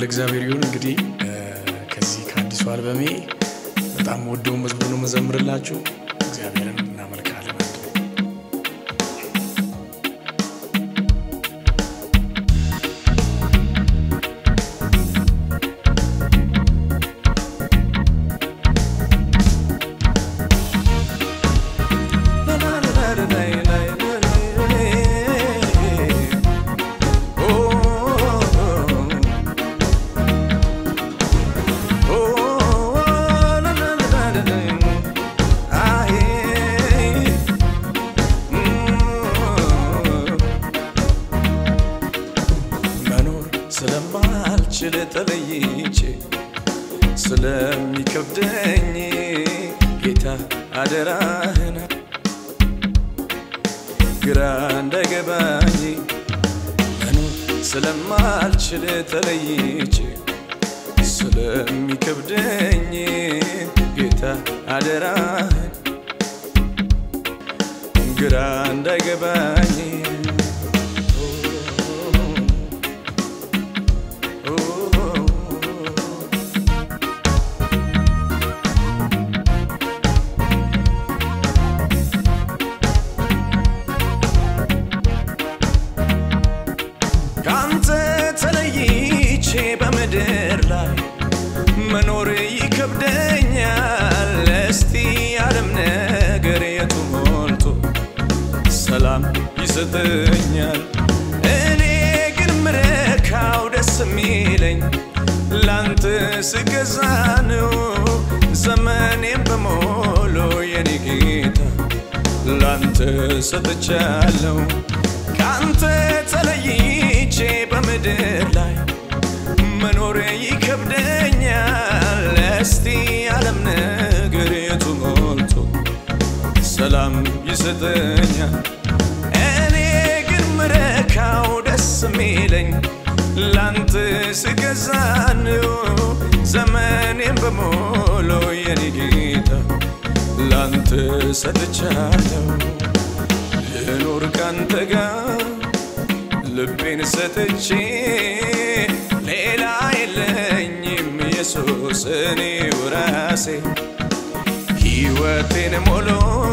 ለእግዚአብሔር ይሁን። እንግዲህ ከዚህ ከአዲሱ አልበሜ በጣም ወደው መዝሙር ነው መዘምርላችሁ። እግዚአብሔርን እናመልካለን። መኖር ስለማልችል ተለይቼ ስለሚከብደኝ ጌታ አደራህን ግራ እንዳይገባኝ መኖር ስለማልችል ተለይቼ ስለሚከብደኝ ጌታ አደራህን ግራ እንዳይገባኝ ከአንተ ተለይቼ በምድር ላይ መኖር ይከብደኛል። እስቲ ዓለም ነገር የቱ ሞልቶ ሰላም ይሰጠኛል። እኔ ግን ምረካው ደስ የሚለኝ ላንተ ስገዛ ነው። ዘመኔም በሞሎ የኔ ጌታ ላንተ ሰጥቻለሁ። ከአንተ ተለይቼ በምድር ላይ መኖር ይከብደኛል። እስቲ ዓለም ነገር የቱ ሞልቶ ሰላም ይሰጠኛል። እኔ ግን ምረካው ደስ የሚለኝ ላንተ ስገዛ ነው። ዘመኔም በሞሎ የኔ ጌታ ላንተ ሰጥቻለሁ። ልኖር ካንተ ጋር ልቤን ሰጥቼ ሌላ የለኝም ኢየሱስ እኔው ራሴ ሕይወቴን ሞሎ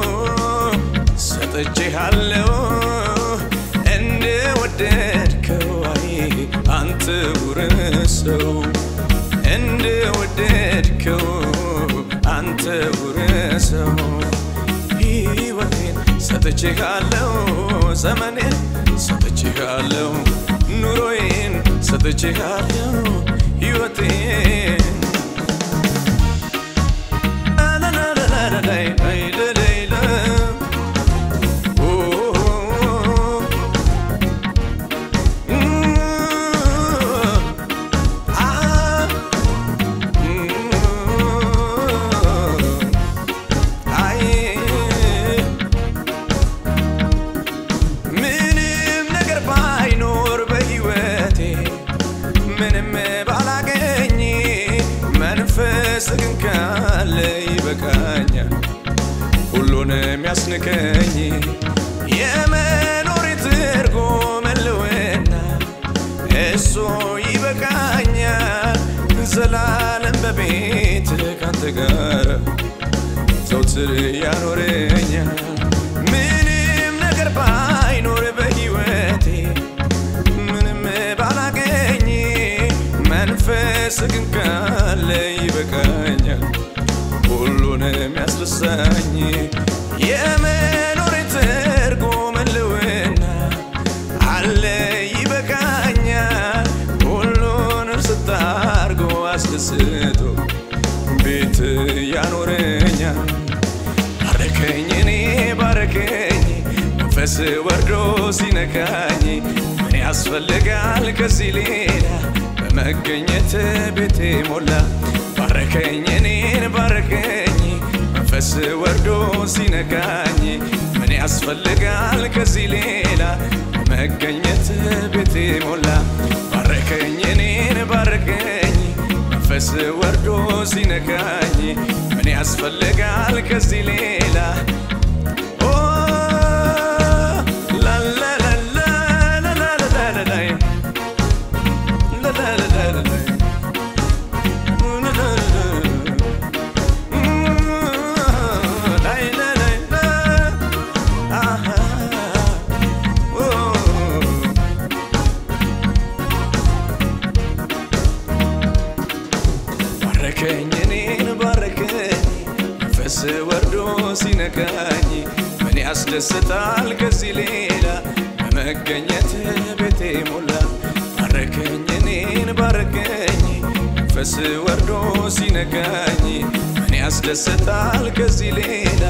ሰጥቼሃለሁ እንደ ወደድከው አይ አንተ ውረሰው እንደ ወደድከው አንተ ውረሰው ሕይወቴን ሰጥቼሃለሁ ዘመኔን ሰጥቼሃለሁ ኑሮዬን ሰጥቼሃለሁ ሕይወቴን ምንም ነገር ባይኖር በሕይወቴ ምንም ባላገኝ መንፈስ ግን ካለ ይበቃኛል ሁሉንም ያስንከኝ የመኖር ትርጉም ህልውና እሱ ይበቃኛል ዘላለም በቤት ካንተ ጋር ዘውትር ያኖረኛል ምንም ነገር ባይኖር በሕይወቴ ምንም ባላገኝ መንፈስ ግን ካለ ይበቃኛል ሁሉንም ያስረሳኝ የመኖር ትርጉም ህልውና አለ ይበቃኛል ሁሉንም ስታርጎ አስደስቶ ቤት ያኖረኛል ባረከኝ እኔ ባረከኝ መንፈስ ወርዶ ሲነካኝ ምን ያስፈልጋል ከዚህ ሌላ በመገኘት ቤቴ ሞላ ባረከኝ እኔን ባረከኝ መንፈስ ወርዶ ሲነካኝ ምን ያስፈልጋል ከዚህ ሌላ በመገኘት ቤቴ ሞላ ባረከኝ እኔን ባረከኝ መንፈስ ወርዶ ሲነካኝ ምን ያስፈልጋል ከዚህ ሌላ ኦ ላላላላ ላላላላ ላላላላ ባረከኝ እኔን ባረከኝ መንፈስ ወርዶ ሲነካኝ ምን ያስደስታል ከዚህ ሌላ በመገኘት ቤቴ ሞላ ባረከኝ እኔን ባረከኝ መንፈስ ወርዶ ሲነካኝ ምን ያስደስታል ከዚህ ሌላ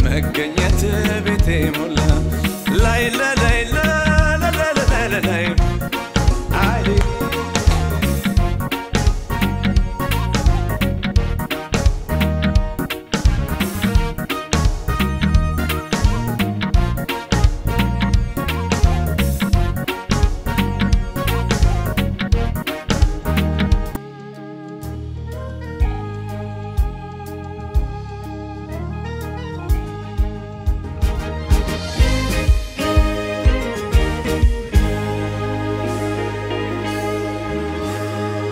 በመገኘት ቤቴ ሞላ ላይ ላይ ላይ ላይ ላይ ላይ